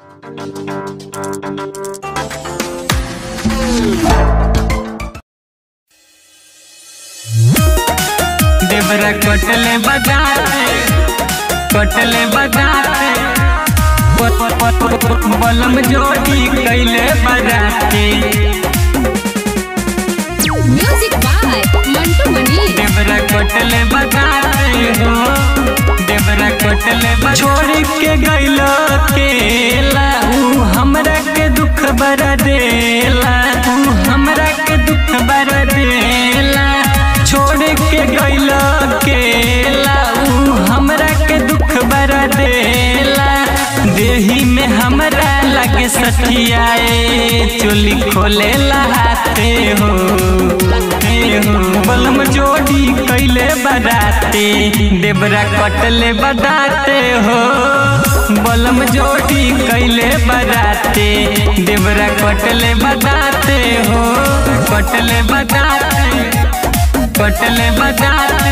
देवरा कटले बजाते कटले बजाते बलम जोड़ी कैले बजाते म्यूजिक बाय मंटू मनी देवरा कटले बजाते हो देवरा कटले बजा- छोड़ के गैल केला ऊ हमरा के दुख बरा देला ऊ हमरा के दुख बरा देला छोड़ के गैल केला ऊ हमरा के दुख बरा देला देही में हमरा लगे सठियाए चोली खोले लहाते हो हे हो बलम जोड़ी कैले बदाते देवरा कटले बदाते हो बलम जोड़ी कैले बदाते देवरा कटले बदाते हो कटले बदाते कटले बदाते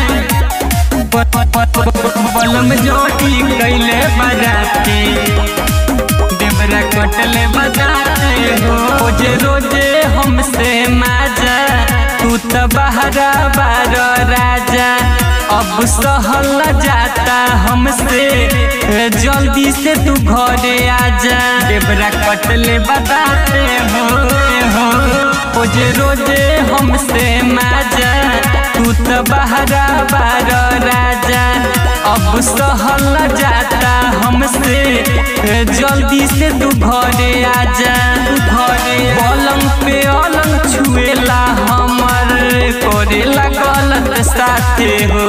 बलम जोड़ी कैले बदाते देवरा कटले बजाते हो रोजे रोजे हमसे माजा तू तो बहरा बार राजा अब सहल जाता हमसे जल्दी से तू घरे आजा देवरा कटले बजाते हो हो रोजे रोजे हमसे माजा तू तो बहरा बार राजा अब सहल जाता हमसे जल्दी से तू घरे आजा तू घरे पलंग पे अलंग छुएला हमर करेला गलत साथे हो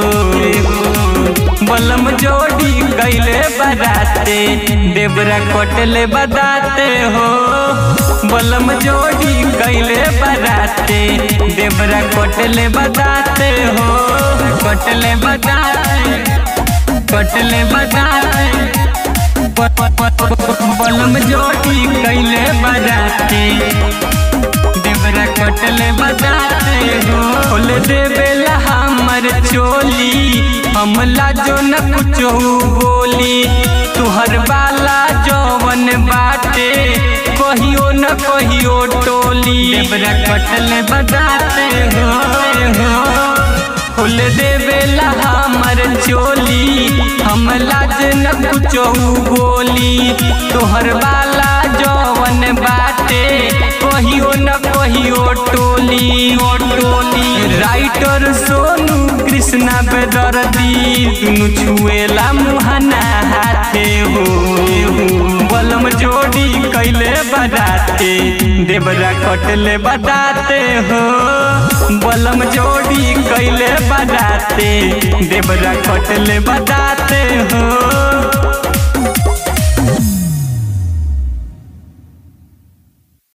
बलम जोड़ी कैले बदाते देवरा कटले बदाते हो बलम जोड़ी कैले बदाते देवरा कटले बदाते हो कटले बदाते कटले बदाते बलम जोड़ी कैले बजाते देवरा कटले बजाते हो खोल देवेला हमर चोली हमला जो न कुछ बोली तुहर बाला जौवन बाटे कहियो न कहियो टोली देवरा कटले बजाते हो हो खोल देवेला हमर चोली हम लाज न कुछो बोली तोहर बाला जवन बाटे कहियो न कहियो टोली ओ टोली राइटर सोनू कृष्णा बेदर्दी दुनु छुएला मुहना हाथे हो बलम जोड़ी कैले बदाते देवरा कटले बदाते हो बलम जोड़ी कैले बदाते देवरा कटले बदाते हो